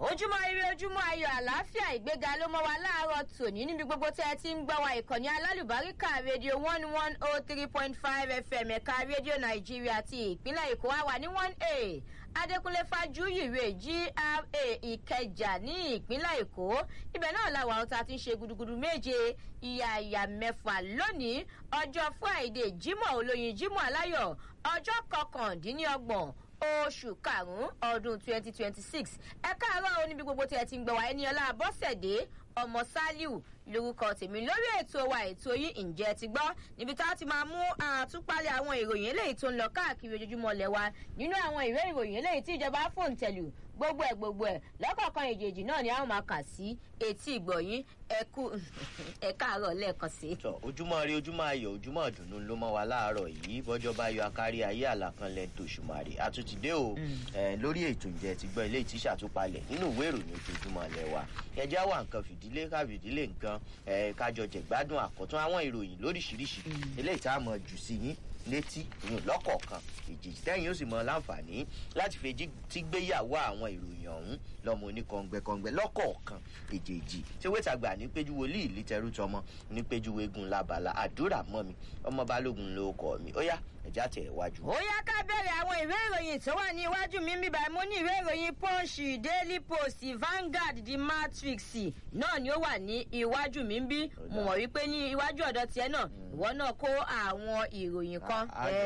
ojúmọ́ ire ojúmọ́ ayọ̀ àlàáfíà ìgbéga ló mọ́ wa láàárọ̀ tòní níbi gbogbo tẹ́ ẹ ti ń gbọ́ wa ìkànnì alálùbáríkà rédíò one one oh three point five fm ẹ̀ka rédíò nàìjíríà ti ìpínlẹ̀ èkó wa wà ní one a adékúnlé fájúyìrè gra ìkẹjà ní ìpínlẹ̀ èkó ibẹ̀ náà làwọn àwọn tá a ti ń ṣe gudugudu méje ìyá ìyá mẹ́fà lónìí ọjọ́ friday jimoh olóyin jimoh aláyọ̀ ọjọ́ kọkàndínlọ́gbọ̀n oṣù karùnún ọdún twenty twenty six ẹ káàárọ̀ oníbi gbogbo tí ẹ ti ń gbọ̀ wá ẹni ọlá bọ́sẹ̀dé ọmọ saliu lorúkọ tèmi lórí ètò wa ètò yìí ǹjẹ́ ti gbọ́ níbi tá a ti máa mú àtúpalẹ̀ àwọn ìròyìn eléyìí tó ń lọ káàkiri ojoojúmọ́ lẹ̀ wa nínú àwọn ìwé ìròyìn eléyìí tí ìjọba fòun tẹ̀lù gbogbo ẹ̀ gbogbo ẹ̀ lọ́kọ̀ọ̀kan èjèèjì náà ni a máa kà sí etí ìgbọ̀yìn ẹ̀kú ẹ̀ka àárọ̀ lẹ́ẹ̀kan sí. tọ ojúmọ rí ojúmọ ayọ ojúmọ ìdùnnú ló mọ wa láàárọ yìí bọjọ bá yọ akárí ayé àlàkanlẹ tòṣùmàrè àtúntìdé o ẹ lórí ètò ìjẹ ti gbọ ilé ìtísà tó palẹ nínú ìwé ìròyìn ojoojúmọ lẹ wa ẹjẹ wà nǹkan fìdílé ká fìdílé nǹkan ẹ kájọ jẹgbádùn àkọtún àwọn ìròyìn lóríṣiríṣi eléyìí tá a mọ jù sí yín létí ìyún lọ́kọ̀ọ̀kan èjèèjì tẹ́yìn ó sì mọ láǹfààní láti fèjì tí gbéyàwó àwọn ìròyìn ọ̀hún lọ́mọ oníkọ̀ǹgbẹ̀kọ̀ǹgbẹ̀ lọ́kọ̀ọ̀kan èjèèjì tí wẹ́tàgbà ní péjú wòlíì lítẹrú tọmọ ní péjú wegun labala àdúrà mọ́ mi ọmọ balógun ló kọ́ mi ó yá ẹ̀já tẹ̀ wájú. ó yá ká bẹ̀rẹ̀ àwọn ìwé ìròyìn tó wà ní iwájú mi bíbá mo ní ìwé ìròyìn punch daily post vanguard the matrix náà ni ó wà ní iwájú mi bí mo mọ̀ wípé ní iwájú ọ̀dọ̀ tiẹ̀ náà ìwọ náà kó àwọn ìròyìn kan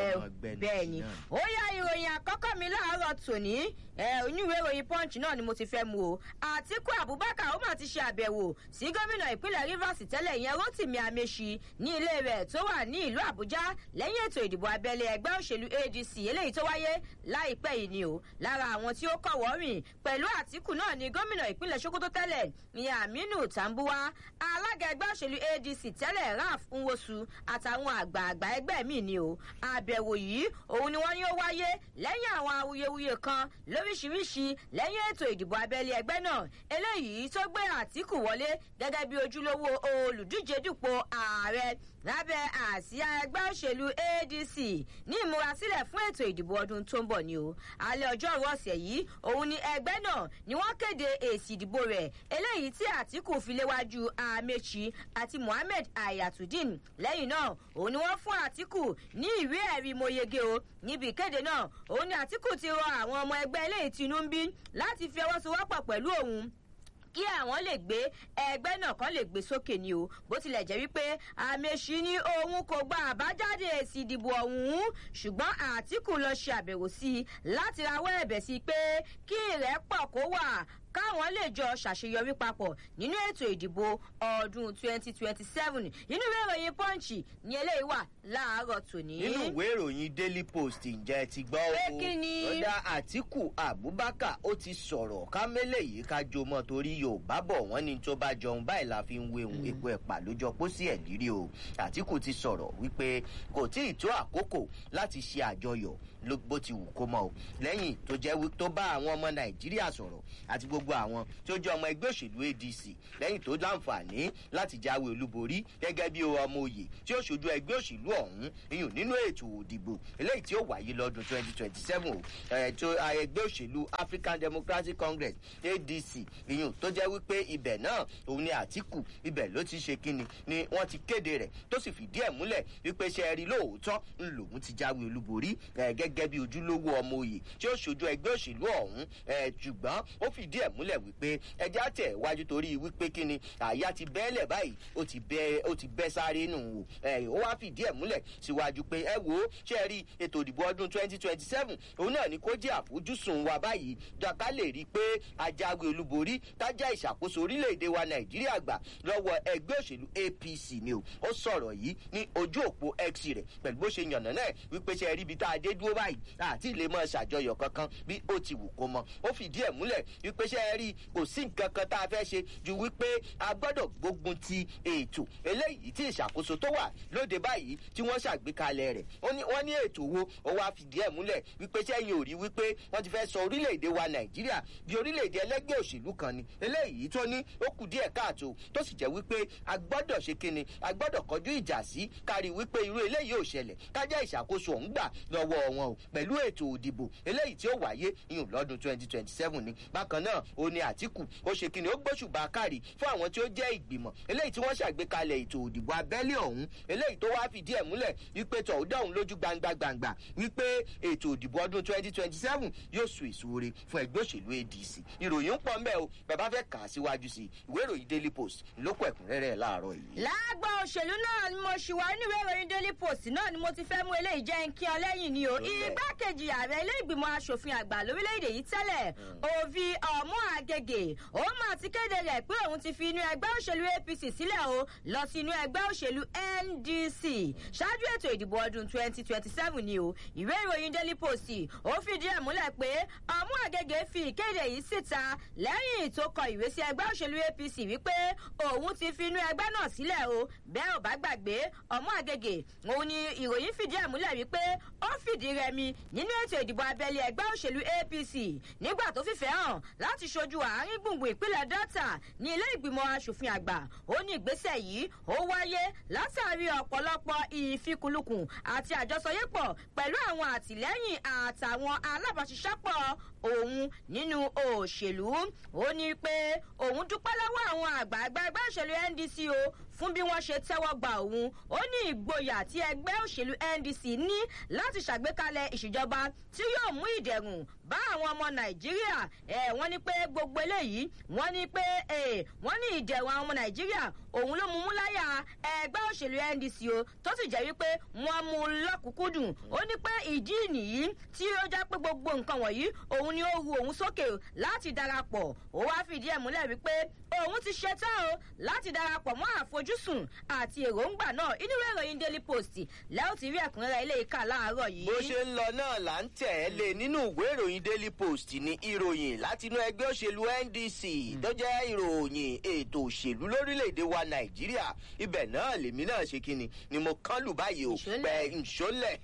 bẹ́ẹ̀ ni ó yá ìròyìn àkọ́kọ́ mi láàárọ̀ tòní oníwèé ìròyìn punch náà ni mo ti fẹ́ mu o àtìkú abubakar ó mà ti ṣe àbẹ̀wò sí gómìnà ìpínlẹ̀ rivers tẹ́lẹ̀ ìyẹn rotimi ameṣi ní ilé rẹ̀ tó wà ní ìlú àbújá lẹ́yìn ètò ìdìbò abẹ́lé ẹgbẹ́ òṣèlú adc eléyìí tó wáyé láìpẹ́ yìí ni o lára àwọn tí ó kọ̀wọ́ rìn pẹ̀lú àtìkù náà ni gómìnà ìpínlẹ̀ sokoto tẹ́lẹ̀ ìyẹn aminu tambuwa alága ẹgbẹ́ òṣèlú adc tẹ́lẹ̀ raf nwosu àtàwọn àgbààgbà ẹgbẹ́ mi ni o àbẹ̀wò yìí òun ni wọ́n ní ó wáyé lẹ́yìn àwọn awuyewuye kan lóríṣiríṣi lẹ́yìn ètò ìdìbò abẹ́lé ẹgbẹ́ náà eléyìí tó gbé àtìkù wọlé gẹ́gẹ́ bí ojúlówó olùdíje dupò ààrẹ lábẹ́ àsíá ẹgbẹ́ òṣèlú adc ní ìmúrasílẹ̀ fún ètò ìdìbò ọdún tó ń bọ̀ ni o alẹ́ ọjọ́rú ọ̀sẹ̀ yìí òun ni ẹgbẹ́ náà ni wọ́n kéde èsì ìdìbò rẹ̀ eléyìí tí àtìkù fi léwájú amechi àti mohammed ayatudeen lẹ́yìn náà òun ni wọ́n fún àtìkù ní ìwé ẹ̀rí moyege o níbi ìkéde náà òun ni àtìkù ti rọ àwọn ọmọ ẹgbẹ́ eléyìí tinú ń bí láti fi ọwọ́ sowọ́pọ̀ pẹ̀lú òun kí àwọn lè gbé ẹgbẹ́ náà kan lè gbé sókè ni o bó tilẹ̀ jẹ́ wípé àmẹ́sì ní òun kò gba àbájáde èsì ìdìbò ọ̀hún ṣùgbọ́n àtìkù lọ ṣe àbẹ̀wò sí i láti rawọ́ ẹ̀bẹ̀ sí pé kí ìrẹ́pọ̀ kó wà káwọn lè jọ ṣàṣeyọrí papọ̀ nínú ètò ìdìbò ọdún 2027 inú ìwé ìròyìn punch ní eléyìí wà láàárọ̀ tòní. nínú ìwé ìròyìn daily post ǹjẹ́ ti gbọ́ o pé kí ni. lọ́dà àtìkù abubakar ó ti sọ̀rọ̀ kámẹ́lẹ̀ yìí ká jo mọ́ torí yorùbá bọ̀ wọ́n ní tó bá jọun báyìí la fi ń wéhun epo ẹ̀pà lójọ pósí ẹ̀ lírí o àtìkù ti sọ̀rọ̀ wípé kò tí ì tó àkókò láti ṣe àjọyọ̀ bó ti wù kó mọ́ o lẹ́yìn tó jẹ́ tó bá àwọn ọmọ nàìjíríà sọ̀rọ̀ àti gbogbo àwọn tí ó jẹ́ ọmọ ẹgbẹ́ òṣèlú adc lẹ́yìn tó láǹfààní láti jáwé olúborí gẹ́gẹ́ bí ọmọ òye tí ó ṣojú ẹgbẹ́ òṣèlú ọ̀hún iyùn nínú ètò òdìbò eléyìí tí ó wáyé lọ́dún twenty twenty seven o ètò ẹgbẹ́ òṣèlú african democratic congress adc iyùn tó jẹ́ wípé ibẹ̀ náà òun ni àtìkù ibẹ̀ ló ti ṣe kíni ni wọ́n ti kéde rẹ̀ tó sì fìdí ẹ̀ múlẹ̀ wípé ṣe rí lóòótọ́ ń lòun ti jáwé olúborí gẹ́gẹ́ bí ojúlówó ọmọ òye tí ó ṣojú ẹgbẹ́ òṣèlú ọ̀hún ṣùgbọ́n ó fìdí ẹ̀ múlẹ̀ wípé ẹjẹ́ àtẹ̀ wájú torí wípé kíni àyà ti bẹ́ẹ̀lẹ̀ báyìí ó ti bẹ́ ó ti bẹ́ sáré nù o ó wá fìdí ẹ̀ múlẹ̀ síwájú pé ẹ wo ṣe rí ètò ìdìbò ọdún twenty twenty seven òun náà ni kó jẹ́ àfojúsùn wa báyìí dọ́ka lè rí i pé ajáwé olúborí tájá ìṣàkóso orílẹ̀-èdè wa nàìjíríà gbà lọ́wọ́ ẹgbẹ́ òṣèlú apc ni o ó sọ̀rọ̀ yìí ní ojú òpó x rẹ̀ pẹ̀lú bó ṣe yànnà náà wípé ṣe rí ibi tá a dé dúró báyìí àti ilé mọ́ ṣàjọyọ̀ kankan bí ó ti wù kó mọ ó fìdí ẹ̀ múlẹ̀ wípé ṣe rí kò sí nǹkan kan tá a fẹ́ ṣe ju wípé a gbọ́dọ̀ gbógun ti ètò eléyìí tí ìṣàkóso tó wà lóde báyìí tí wọ́n ṣàgbékalẹ̀ rẹ̀ wọ́n ní ètò wo ó wá fìdí ẹ̀ múlẹ̀ wípé sẹ́yìn ò rí wípé wọ́n ti fẹ́ sọ orílẹ̀-èdè wa nàìjíríà di orílẹ̀-èdè ẹlẹ́gbẹ́ òṣèlú kan ni eléyìí tó ní ó kù díẹ̀ káàtó tó sì jẹ́ wípé a gbọ́dọ̀ ṣe kíni a gbọ́dọ̀ kọjú ìjà sí kárí wípé irú eléyìí ò ṣẹlẹ̀ kájá ìṣàkóso ọ̀hún gbà lọ́wọ́ wọn o pẹ̀lú ètò òdìbò eléyìí tí ó wáyé ìyún lọ́dún twenty twenty seven ni bákan náà ó ní àtìkù ó ṣe kíni ó gbóṣùbà kárí fún àwọn tí ó jẹ́ ìgbìmọ̀ eléyìí tí wọ́n ṣàgbékalẹ̀ ètò òdìbò abẹ́lé ọ̀hún eléyìí tó wá fìdí ẹ̀ múlẹ̀ wípé tọ̀húdà òun lójú gbangba gbangba wípé ètò òdìbò ọdún twenty twenty seven yóò so èso ore fún ẹgbẹ́ òṣèlú adc ìròyìn ń pọ̀ mbẹ́ o bàbá fẹ́ kà á síwájú sí ìwé ìròyìn daily post lókọ̀ ẹ̀kúnrẹ́rẹ́ láàárọ̀ yìí. lágbà òṣèlú náà ni mo ṣì wá nínú ìwé ìròyìn daily post náà ni mo ti fẹ́ mú eléyìí jẹ́ nkí ọ lẹ́yìn ni o igbákejì ààrẹ ilé ìgbìmọ̀ asòfin àgbà lórílẹ̀‐èdè yìí tẹ́lẹ̀ òvi ọ̀mú àgègè ó mà ti kéde rẹ̀ pé òun ti fi inú ẹgbẹ́ òṣèlú apc sílẹ̀ o lọ sí inú ẹgbẹ́ òṣèlú ndc ṣáájú ètò ìdìbò ọdún twenty twenty seven ni o ìwé ìròyìn daily post ó fìdí ẹ̀ múlẹ̀ pé ọ̀mú àgègè fi ìkéde yìí síta lẹ́yìn tó kọ ìwé sí ẹgbẹ́ òṣèlú apc wípé òun ti fi inú ẹgbẹ́ náà sílẹ̀ o bẹ́ẹ̀ ò bá gbàgbé ọ̀mú àgègè òun ni ìròyìn fìdí ẹ̀ múlẹ̀ wípé ó fìdí rẹmi nínú ètò ìdìbò abẹ́lé ẹgbẹ́ òṣèlú apc nígbà tó fìfẹ́ hàn láti ṣojú àárín gbùngbùn ìpínlẹ̀ delta ní ilé ìgbìmọ̀ asòfin àgbà ó ní ìgbésẹ̀ yìí ó wáyé látàrí ọ̀pọ̀lọpọ̀ ìfikùnlukùn àti àjọsọyépọ̀ pẹ̀lú àwọn àtìlẹ́yìn àtàwọn alábàáṣiṣẹ́pọ̀ òun nínú òṣèlú ó ní pé òun dúpẹ́ lọ́wọ́ àwọn àgbààgbà ẹgbẹ́ òṣèlú ndc o fún bí wọ́n ṣe tẹ́wọ́ gba òun ó ní ìgboyà tí ẹgbẹ́ òṣèlú ndc ní láti ṣàgbékalẹ̀ ìṣèjọba tí yóò mú ìdẹ̀rùn bá àwọn ọmọ nàìjíríà ẹ̀ wọ́n ní pé gbogbo eléyìí wọ́n ní pé wọ́n ní ìdẹ̀rùn àwọn ọmọ nàìjíríà òun ló mú mú láyà ẹgbẹ́ òṣèlú ndc o tó sì jẹ́ wípé wọ́n mú un lọ́kùnkúndùn ó ní pé ìdí nìyí tí ó já pé gbogbo nǹkan wọ̀nyí òun ni ó ru òun sókè láti darapọ̀ ó wá fìdí ẹ̀ múlẹ̀ wípé òun ti ṣetán o láti darapọ̀ mọ́ àfojúsùn àti èròǹgbà náà inú ìwé ìròyìn daily post lẹ́yìn tí rí ẹ̀kúnrẹ́rẹ́ ilé ìka láàárọ̀ yìí. bó ṣe ń lọ náà là ń tẹ̀ ẹ́ lé nínú ìwé ìròyìn daily post ní ìròyìn láti inú ẹgbẹ́ òṣèlú ndc tó jẹ́ ìròyìn ètò òṣèlú lórílẹ̀‐èdè wa nàìjíríà ibẹ̀ náà lèmi náà ṣe kíni ni mo kán lù báyìí o pẹ̀ ǹṣọ́lẹ̀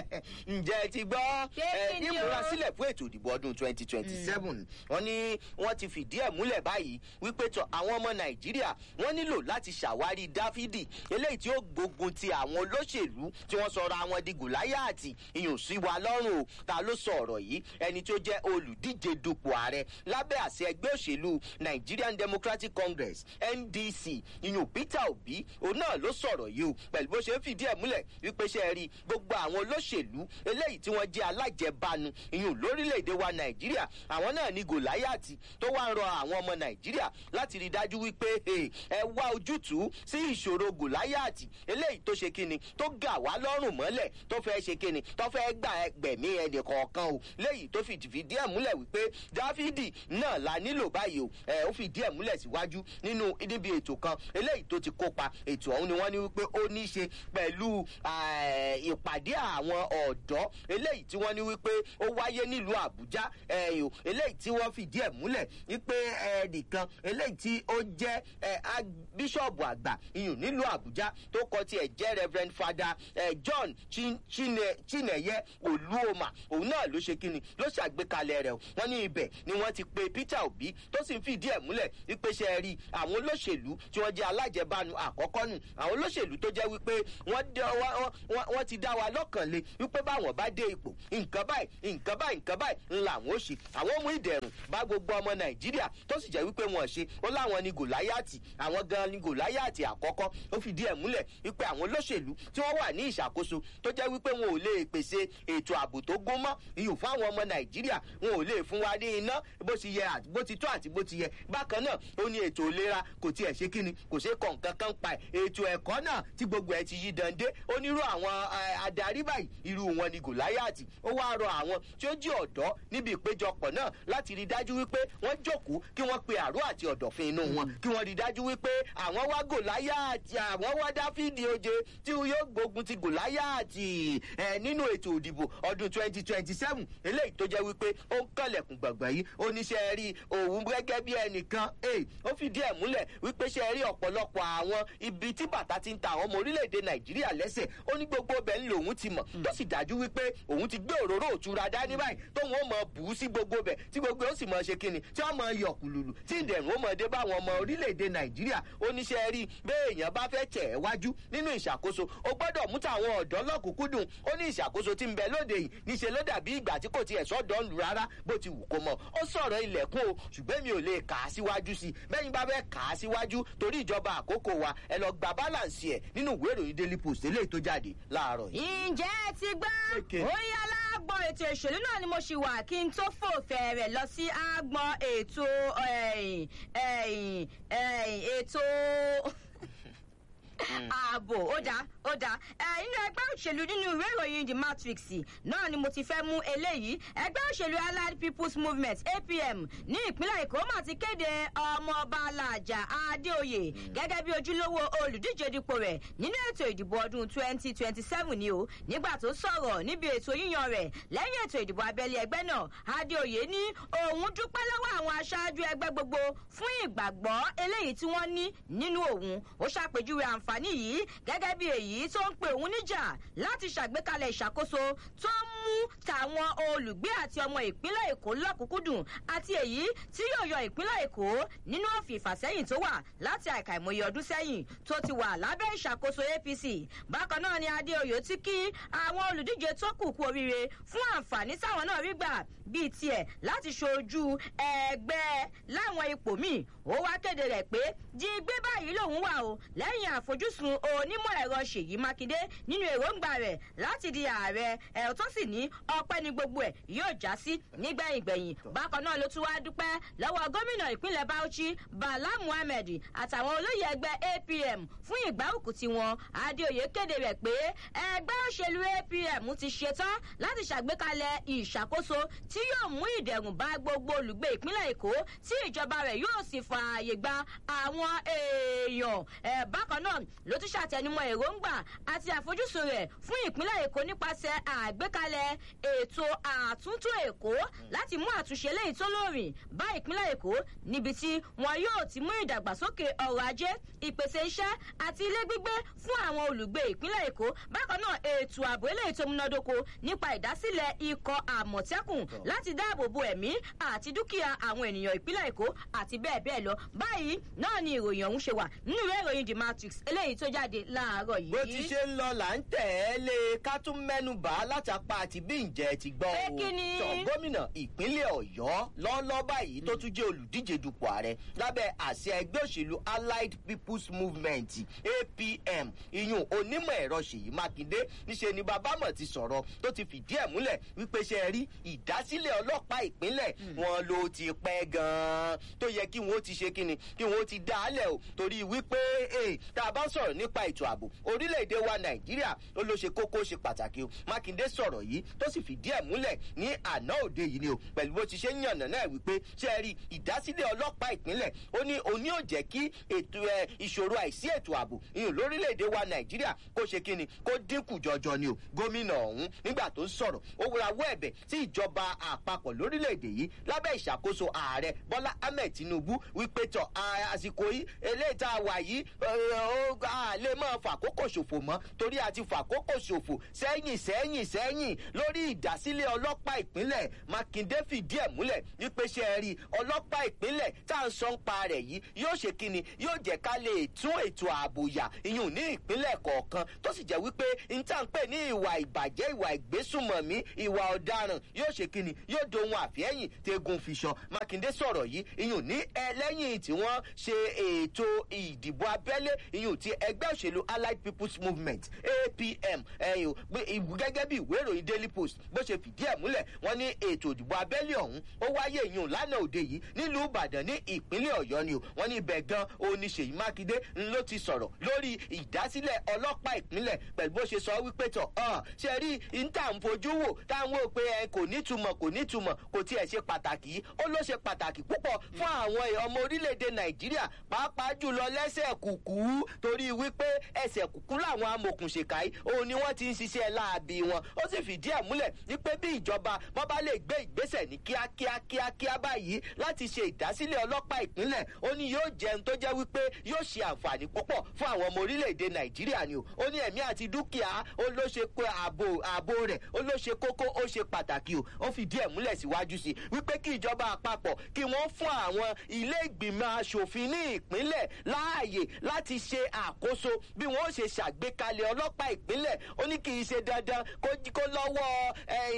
ǹjẹ́ ti gbọ́ ní ìmúrasílẹ̀ fún ètò ìdìbò ọdún twenty twenty seven wọ́n ní wọ́n ti fìdí ẹ̀ múlẹ̀ báyìí wípé tọ àwọn ọmọ nàìjíríà wọ́n nílò láti ṣàwárí dáfídì eléyìí tí ó gbógun ti àwọn olóṣèlú tí wọ́n sọra àwọn di gòláyàtì ìyún sí wa lọ́rùn o ta ló sọ ọ̀rọ̀ yìí ẹni tó jẹ́ olùdíje dupò ààrẹ lábẹ́ àṣẹ ẹgbẹ́ òṣèlú nigerian democratic congress ndc ìyún peter obi òun náà ló sọ̀rọ̀ yìí o pẹ̀lú bó ṣe ń fìdí ẹ̀ múlẹ̀ wípé ṣe rí gbogbo àwọn olóṣèlú eléyìí tí wọ́n jẹ́ alájẹbánu ìyún lórílẹ̀‐èdè wa nàìjíríà àwọn náà ní gòláyàtì tó wá ń rọ àwọn ọmọ nàìjíríà láti rí dájú wípé ẹ wá ojútùú sí ìṣòro gòláyàtì eléyìí tó ṣe kíni tó gà wá lọ́rùn mọ́lẹ̀ tó fẹ́ ṣe kíni tó fẹ́ gbà ẹgbẹ̀mí ẹnì kọ̀ọ̀kan o léyìí tó fìdí fìdí ẹ̀ múlẹ̀ wípé dáfídì náà la nílò báyìí o ẹ ó fìdí ẹ̀ múlẹ̀ síwájú nínú níbi ètò kan eléyìí tó ti kópa ètò ọ̀hún ni wọ́n ní wípé ó ní í ṣe pẹ̀lú ìpàdé àwọn ọ̀dọ́ eléyìí tí wọ́n ní wípé ó wáyé nílùú àbújá eléyìí tí wọ́n fìdí ẹ̀ múlẹ̀ wípé ẹnìkan eléyìí tí ó jẹ́ bíṣọ̀bù àgbà iyùn nílùú àbújá tó kọ tiẹ̀ jẹ́ reverend father john chineye olúoma òun náà ló ṣe kíni ló ṣàgbékalẹ̀ rẹ̀ wọ́n ní ibẹ̀ ni wọ́n ti pe peter obi tó sì ń fìdí ẹ̀ múlẹ̀ wípé ṣe rí àwọn olóṣèlú tí wọ́n jẹ́ alájẹbánu àkọ́kọ́ nù àwọn olóṣèlú tó jẹ́ wípé wọ́n ti dá wa lọ́kàn le wípé báwọn bá dé ipò nǹkan báyìí nǹkan báyìí nǹkan báyìí ńlá àwọn ó ṣe àwọn mú ìdẹ̀rùn bá gbogbo ọmọ nàìjíríà tó sì jẹ́ wípé wọ́n ṣe ó láwọn ni gòláyàtì àwọn gan ni gòláyàtì àkọ́kọ́ ó fìdí ẹ̀ múlẹ̀ wípé àwọn olóṣèlú tí wọ́n wà ní ìṣàkóso tó jẹ́ wípé wọn ò lè pèsè ètò ààbò tó gún mọ́ iyùn fún àwọn ọmọ nàìjíríà wọn ò lè fún wa ní iná bó ti yẹ bó ti tó àti bó ti yẹ bákan náà ó ní ètò ìlera kò tiẹ̀ ṣe kíni kò ṣe kọ̀ nǹkan kan pa ẹ̀ ètò ẹ̀kọ́ náà tí gbogbo ẹ̀ ti yí dande onírú àwọn adarí báyìí irú wọn ni gòláyàtì ó wá rọ àwọn tí ó jí ọ̀dọ́ níbi ìpéjọpọ̀ náà láti rí dájú wípé wọ́n jókòó kí wọ́n pe àrò àti ọ̀dọ̀fin inú wọn kí wọ́n rí dájú wípé àwọn wá gòláyàtì àwọn wá dáfídì oje tí yóò gbógun ti gòláyàtì ẹ nínú ètò òdìbò ọdún twenty twenty seven eléyìí tó jẹ́ wípé ó ń kànlẹ̀kùn gbàgbà yìí oníṣẹ́ rí òun gẹ́gẹ́ bí ẹnìkan ó fìdí ẹ̀ múlẹ̀ wípé ṣe rí ọ̀pọ̀lọpọ̀ àwọn ibi tí bàtà ti ń ta àwọn ọmọ orílẹ̀-èdè nàìjíríà lẹ́sẹ̀ ó ní gbogbo bẹ̀ ń lòun ti mọ̀ tó sì dájú wípé òun ti gbé òróró òtura dání báyìí tóun ó mọ bù ú sí gbogbo bẹ̀ tí gbogbo ó sì mọ ṣe kíni tí wọ́n mọ yọ̀ kùlùlù tí ìdẹ̀rùn ó mọ dé bá àwọn ọmọ orílẹ̀-èdè nàìjíríà oníṣẹ́ rí béèyàn bá fẹ́ tẹ̀ ẹ́ wájú nínú ìṣàkóso ó gbọ́dọ̀ mú tàwọn ọ̀dọ́ lọ́kùnkúndùn ó ní ìṣàkóso tí ń bẹ lóde yìí níṣẹ́ ló dàbí ìgbà tí kò tiẹ̀ sọ́dọ̀ ń lù rárá bó ti wù kó mọ̀ ó sọ̀rọ̀ ilẹ̀kùn o ṣùgbọ́n mi ò lè kà á síwájú sí i bẹ́yìn bá fẹ́ kà á síwájú torí ìjọba àkókò wa ẹ lọ gba balance ẹ̀ nínú ìwé ìròyìn daily post eléyìí tó jáde láàárọ̀ yìí. ǹjẹ́ ẹ ti gbọ́ Okay. orí alágbọ̀n ètò ìṣèlú náà ni mo ṣì wà kí n tó fò fẹ̀rẹ̀ lọ sí agbọ̀n ètò ẹ̀yìn, ẹ̀yìn, ẹ̀yìn, ètò ààbò ó dáa ó dáa ẹ inú ẹgbẹ́ òṣèlú nínú ìwé ìròyìn the matrix náà ni mo ti fẹ́ mú eléyìí ẹgbẹ́ òṣèlú allied people's movement apm ní ìpínlẹ̀ èkó mà ti kéde ọmọọba alájà adéoyè gẹ́gẹ́ bí ojúlówó olùdíje dípò rẹ̀ nínú ètò ìdìbò ọdún twenty twenty seven ni o nígbà tó sọ̀rọ̀ níbi ètò yíyan rẹ̀ lẹ́yìn ètò ìdìbò abẹ́lé ẹgbẹ́ náà adéoyè ní òun dúpẹ́ lọ́wọ́ àwọn aṣáájú ẹgbẹ́ gbogbo fún ìgbàgbọ́ eléyìí tí wọ́n ní nínú òun ó ṣàpèjúwe àǹfààní yìí gẹ́gẹ́ bí èyí tó ń pe òun níjà láti ṣàgbékalẹ̀ ìṣàkóso tó ń mú tàwọn olùgbé àti ọmọ ìpínlẹ̀ èkó lọ́kùnkúndùn àti èyí tí yóò yọ ìpínlẹ̀ èkó nínú òfin ìfàsẹ́yìn tó wà láti àìkà ìmọye ọdún sẹ́yìn tó ti wà lábẹ́ ìṣàkóso apc bákan náà ni adéoyè ti kí àwọn olùdíje tó kù kú oríire fún àǹfààní táwọn náà rí gbà bíi tiẹ̀ láti ṣojú ẹgbẹ́ láwọn ipò míì ó wá kéde rẹ̀ pé di gbé báyìí lòun wà o lẹ́yìn àfojúsùn onímọ̀ ẹ̀rọ ṣèyí mákindé nínú èròǹgbà rẹ̀ láti di ààrẹ ẹ̀rọ tó sì ní ọpẹ́ ní gbogbo ẹ̀ yóò já sí nígbẹ̀yìn gbẹ̀yìn bákan náà ló tún wá dúpẹ́ lọ́wọ́ gómìnà ìpínlẹ̀ bauchi bala muhammed àtàwọn olóyè ẹgbẹ́ apm fún ìgbárùkù tiwọn adéoyè kéde rẹ̀ pé ẹgbẹ́ òṣèlú apm ti ṣetán láti ṣàgbékalẹ̀ ìṣàkóso tí yóò mú ìdẹ̀rùn bá gbogbo olùgbé ìpínlẹ̀ èkó tí ìjọba rẹ̀ yóò sì fààyè gba àwọn èèyàn ẹ̀ bákan náà ló tún ṣàtẹnumọ́ èròǹgbà àti àfojúsùn rẹ̀ fún ìpínlẹ̀ èkó nípasẹ̀ àgbékalẹ̀ ètò àtúntò èkó láti mú àtúnṣe léyìí tó lóòrìn bá ìpínlẹ̀ èkó níbi tí wọn yóò ti mú ìdàgbàsókè ọrọ̀ ajé ìpèsè iṣẹ́ àti ilé gbígbé fún àwọn olùgbé ìpínlẹ̀ èkó bákan náà ètò ààbò eléyìí tó múnádóko nípa ìdásílẹ̀ ikọ̀ àmọ̀tẹ́kùn láti dáàbò bo ẹ̀mí àti dúkìá àwọn ènìyàn ìpínlẹ̀ èkó àti bẹ́ẹ̀ bẹ́ẹ̀ lọ báyìí náà ni ìròyìn ọ̀hún ṣe wà nínú ìwé ìròyìn the matrix eléyìí tó jáde láàárọ̀ yìí. bó ti ṣe ń lọ là ń tẹ̀ ẹ́ lé ká tún mẹ́nu bà á látàpá àti bí ǹjẹ́ ti gbọ́ Pé o kí ni? tọ gómìnà ìpínlẹ̀ ọ̀yọ́ lọ́lọ́ báyìí tó tún jẹ́ olùdíje dupò ààrẹ lábẹ́ àṣẹ ẹgbẹ́ òṣèlú allied people's movement apm iyun onímọ̀ ẹ̀rọ ṣèyí mákindé níṣẹ́ ni bàbámọ̀ ti sọ̀rọ̀ tó ti fìdí ẹ̀ múlẹ̀ wípé ṣe rí ìdásílẹ̀ ọlọ́pàá ìpínlẹ̀ wọn ló ti pẹ́ gan-an tó yẹ kí wọ́n ti ṣe kíni kí wọ́n ti dá a lẹ̀ o torí wípé eh, tá a bá sọ̀rọ̀ nípa ètò ààbò orílẹ̀-èdè wa nàìjíríà ó ló ṣe kókó ṣe pàtàkì o mákindé sọ̀rọ̀ yìí tó sì fìdí ẹ̀ múlẹ̀ ní àná òde yìí ni o pẹ̀lú bó ti ṣe ń yànnà náà wípé ṣe rí ìdásílẹ̀ ọlọ́pàá ìpínlẹ̀ ó ní òní ò jẹ́ kí ètò ẹ ìṣòro àìsí ètò ààbò ìyún lórílẹ̀‐èdè wa nàìjíríà kó ṣe kíni kó dínkù jọjọ ni o gómìnà ọ̀hún nígbà tó ń sọ̀rọ̀ ó rawọ́ ẹ̀bẹ̀ sí ìjọba àpapọ̀ lórílẹ̀‐èdè yìí lábẹ́ ìṣàkóso ààrẹ bọ́lá ahmed tinubu wípé tọ̀ à- àsìkò yìí eléyìí tá a wà yìí ẹ, ó a lè máa fàkókò ṣòfò mọ́ torí a ti fàkókò ṣòfò sẹ́yìn sẹ́yìn sẹ́yìn lórí ìdásílẹ̀ ọlọ́pàá ìpínlẹ̀ mákindé fìdí ẹ̀ múlẹ̀ wípé ṣe é rí ọlọ́pàá ìpínlẹ̀ tá à ń sọ ń pa rẹ̀ yìí yóò ṣe kíni yóò jẹ́ ká lè tún ètò ààbò yà iyùn ní ìpínlẹ̀ kọ̀ọ̀kan tó sì jẹ́ wípé n tá ń pè ní ìwà ìbàjẹ́ ìwà ìgbésùmọ̀mí ìwà ọ̀daràn yóò ṣe kíni yóò dohun àfẹ́yìn tegun fiṣọ mákindé sọ̀rọ̀ yìí iyùn ní ẹlẹ́yìn tí wọ́n ṣe ètò ìdìbò abẹ́lé iyùn ti ẹgbẹ́ òṣèlú allied people's movement apm ẹ̀yìn gẹ́gẹ́ bí ìwé ìròyìn daily post bó ṣe fìdí ẹ̀ múlẹ̀ wọ́n ní ètò ìdìbò abẹ́lé ọ̀hún ó wáyé iyùn lánàá òde yìí nílùú ìbàdàn ní ìpínlẹ̀ ọ̀yọ́ ni o wọ́n ní ibẹ̀ gan oníṣèyí mákindé ń ló ti sọ̀rọ̀ lórí ìdásílẹ̀ ọlọ́pàá ìpínlẹ̀ pẹ̀lú bó ṣe sọ wípé tọ̀ ọ́ ṣe rí níta ń fojú wò táwọn ò pé ẹ kò nítumọ̀ kò nítumọ̀ kò tiẹ̀ ṣe pàtàkì yìí ó ló ṣe pàtàkì púpọ̀ fún àwọn ọmọ orílẹ̀-èdè nàìjíríà pàápàá jùlọ lẹ́sẹ̀ kùkú torí wípé ẹsẹ̀ kùkú làwọn amòkùnṣèkà yìí òun ni wọ́n ti ń ṣiṣẹ́ láabi wọn ó sì fìdí ẹ̀ múlẹ̀ wípé bí ìjọba wọn bá lè gbé ìgbésẹ̀ ní kíákíá kíákíá báyìí láti ṣe ìdásílẹ̀ ọlọ́pàá ìpínlẹ̀ ó ní yóò jẹun tó jẹ́ wípé yóò ṣe àǹfààní púpọ̀ fún àwọn ọmọ orílẹ̀-èdè nàìjíríà ni o ó ní ẹ̀mí àti dúkìá ó ló ṣe pé ààbò ààbò rẹ̀ ó ló ṣe kókó ó ṣe pàtàkì o ó fìdí ẹ̀ múlẹ̀ síwájú sí i wípé kí ìjọba àpapọ̀ kí wọ́n fún àwọn ilé ìgbìmọ̀ asòfin ní ìpínlẹ̀ láàyè láti ṣe àkóso bí wọ́n ó ṣe ṣàgbékalẹ̀ ọlọ́pàá ìpínlẹ̀ ó ní kì í ṣe dandan kó kó lọ́wọ́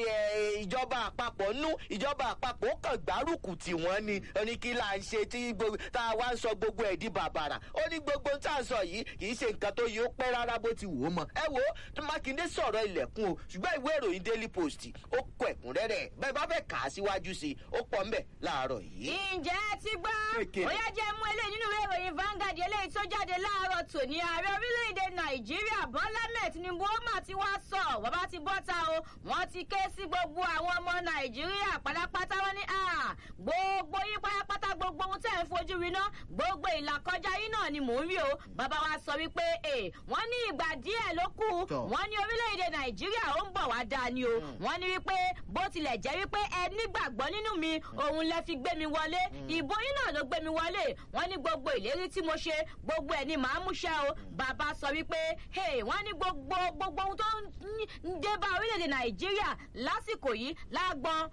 ìjọba àpapọ̀ nú ìjọba àpapọ̀ ó kàn gbárùkù tì wọ́n ni ó ní kí là ń ṣe tí tá a wá ń sọ gbogbo ẹ̀ di bàbàrà ó ní gbogbo tá a sọ yìí kì í ṣe nǹkan tó yẹ ó pẹ́ rárá bó ti wò ó mọ̀ ẹ wo mákindé sọ̀rọ̀ ilẹ̀kùn o ṣùgbọ́n ìwé ìròyìn daily post ó kọ ẹ̀kúnrẹ́rẹ́ bẹ́ẹ̀ bá fẹ́ kà á síwájú sí i ó pọ̀ ńbẹ̀ láàárọ̀ yìí. ǹjẹ́ ẹ ti gbọ́ ó yẹ jẹ́ mú eléyìí nínú ìwé ìròyìn Vanguard eléyìí tó jáde láàárọ̀ tòní ààrẹ orílẹ̀-èdè nàìjíríà bọ́lá mẹ́ẹ̀ tinubu ó mà ti wá sọ bàbá ti bọ́ta o wọ́n ti ké sí gbogbo àwọn ọmọ nàìjíríà pátápátá wọn ní gbogbo yín pátápátá gbogbo ohun tẹ́ ẹ̀ ń fojú rí náà gbogbo ìlàkọjá yín náà ni mò ń rí o bàbá wa sọ wípé wọ́n ní ìgbà díẹ̀ ló kù wọ́n ní orílẹ̀-èdè nàìjíríà ó ń bọ̀ wá dáa ni o wọ́n ní wípé bó tilẹ̀ jẹ́ wípé ẹ nígbàgbọ́ nínú mi òun lẹ fi gbé mi wọlé ìbò yín náà ló gbé mi wọlé wọ́n ní gbogbo ìlérí tí mo ṣe gbogbo ẹ̀ ni màá múṣẹ́ o bàbá sọ wípé wọ́n ní gbogbo gbogbo ohun tó ń dé bá orílẹ̀-èdè nàìjíríà lásìkò yìí lágbọn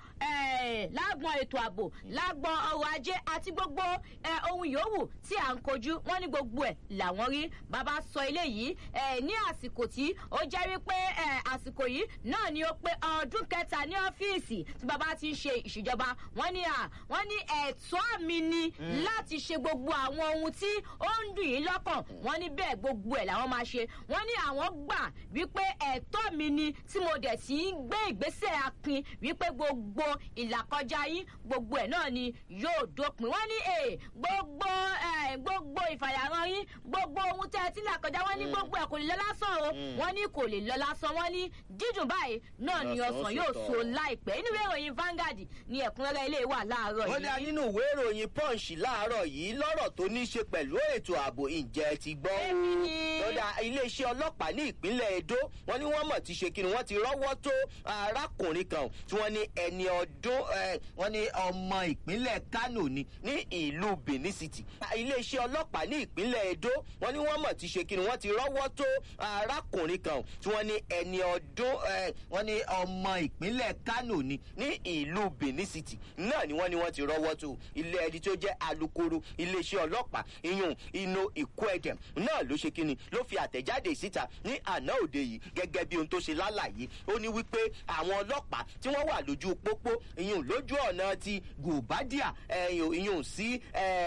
lágbọn ètò ààbò lágbọn ọrọ̀ ajé àti gbogbo ohun yòówù tí à ń kojú wọ́n ní gbogbo ẹ̀ làwọn rí bàbá sọ eléyìí ní àsìkò tí ó jẹ́ wípé àsìkò yìí náà ni ó pé ọdún kẹta ní ọ́fíìsì tí bàbá ti ń ṣe ìṣèjọba wọ́n ní à wọ́n ní ẹ̀tọ́ mi ni láti ṣe gbogbo àwọn ohun tí ó ń dùn yín lọ́kàn wọ́n ní bẹ́ẹ̀ gbogbo ẹ̀ làwọn máa ṣe wọ́n ní àwọn gbà wípé ẹ̀tọ́ mi ni tí mo dẹ̀ sí ń gbé ìgbésẹ̀ akin wípé gbogbo ìlàkọjá yín gbogbo ẹ̀ náà ni yóò dópin wọ́n ní è gbogbo gbogbo ìfàyàrán yín gbogbo ohun tẹ́ ẹ ti là kọjá wọ́n ní gbogbo ẹ̀ kò lè lọ lásán o wọ́n ní kò lè lọ lásán wọ́n ní dídùn báyìí náà ni ọsàn yóò so láìpẹ́ inú ìwé ìròyìn Vanguard ni ẹ̀kúnrẹ́rẹ́ ilé wà láàárọ̀ yìí. ó dá nínú ìwé ìròyìn Punch láàárọ̀ yìí lọ́rọ̀ tó ní í ṣe pẹ̀lú ètò ààbò ìjẹ́ ti gbọ́. lọ́dà iléeṣẹ́ ọlọ́pàá ní ìpínlẹ̀ Edo wọ́n ní wọ́n mọ̀ ti ṣe kíni wọ́n ti rọ́wọ́ tó arákùnrin kan tí wọ́n ní ẹni ọdún wọ́n ní ọmọ ìpínlẹ̀ Kano ni ní ìlú Benin City. iléeṣẹ́ ọlọ́pàá ní ìpínlẹ̀ Edo wọ́n ní wọ́n mọ̀ ti ṣe kíni wọ́n ti rọ́wọ́ tó arákùnrin kan tí wọ́n ní ẹni ọdún wọ́n ní ọmọ ìpínlẹ̀ Kano ni ní ìlú Benin City náà ni wọ́n ní wọ́n ti rọ́wọ́ tó ilé ẹni tó jẹ́ alukoro iléeṣẹ́ ọlọ́pàá iyun inú ìkó ẹ̀dẹ̀ náà ló ṣe kíni ló fi àtẹ̀jáde síta ní àná òde yìí gẹ́gẹ́ bí ohun tó ṣe lálàyé ó ní wípé àwọn ọlọ́pàá tí wọ́n wà lójú pópó iyun lójú ọ̀nà ti gòbádìà iyun sí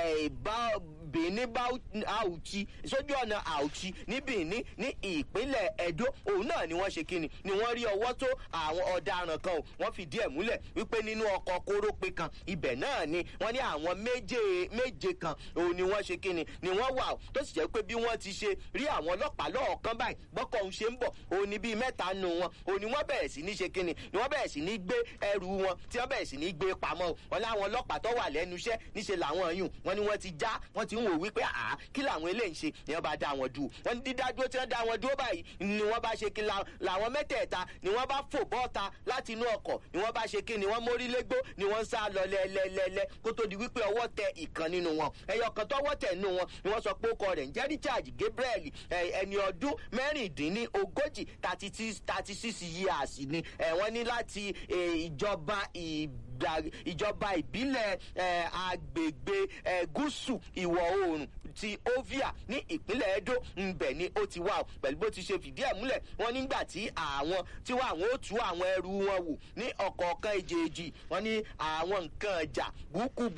Benin Auchi sójú ọ̀nà Auchi ní Benin ní ìpínlẹ̀ Edo òun náà ni wọ́n ṣe kíni ni wọ́n rí ọwọ́ tó àwọn ọ̀daràn kan o wọ́n fìdí ẹ̀ múlẹ̀ wípé nínú ọkọ̀ kórópè kan ibẹ̀ náà ni wọ́n ní àwọn méje méje kan òun ni wọ́n ṣe kíni ni wọ́n wà o tó sì jẹ́ pé bí wọ́n ti ṣe rí àwọn ọlọ́pàá lọ́ọ̀kan báyìí bọ́kọ̀ ń ṣe ń bọ̀ òun ni bíi mẹ́ta nù wọn òun ni wọ́n bẹ̀rẹ̀ sí ní ṣe kíni ni wọ́n bẹ̀rẹ̀ sí ní gbé ẹrù wọn tí wọ́n bẹ̀rẹ̀ sí ní gbé pamọ́ wọn láwọn ọlọ́pàá tó wà lẹ́nu iṣẹ́ níṣe làwọn yùn wọn ni wọ́n ti já wọ́n ti ń wò wípé àá kí làwọn eléyìí ṣe ni wọ́n bá dá wọn dúró wọ́n ní dídádúró tí wọ́n dá wọn dúró báyìí ni wọ́n bá ṣe kí làwọn mẹ́tẹ̀ẹ̀ta ni wọ́n bá fò bọ́ta láti inú ọkọ̀ ni wọ́n bá ṣe kí ni wọ́n mórí légbó ni wọ́n ń sá lọ lẹ́lẹ́lẹ́lẹ́ kó tó di wípé ọwọ́ tẹ ìkan nínú wọn ẹyọ kan tọwọ́ tẹ̀ nínú wọn ni wọ́n sọ pé ó kọ rẹ̀ ń jẹ́ Richard Gabriel ẹni ọdún mẹ́rìndínlógójì thirty six years ni wọ́n ní láti ìjọba ìjọba ìbílẹ̀ agbègbè gúúsù ìwọ̀ oòrùn ti Ovia ní ìpínlẹ̀ Edo ńbẹ̀ ni ó ti wà pẹ̀lú bó ti ṣe fìdí ẹ̀ múlẹ̀ wọ́n nígbà tí àwọn tí wọ́n àwọn ó tú àwọn ẹrù wọn wò ní ọ̀kọ̀ọ̀kan èjèèjì wọ́n ní àwọn nǹkan ọjà búkú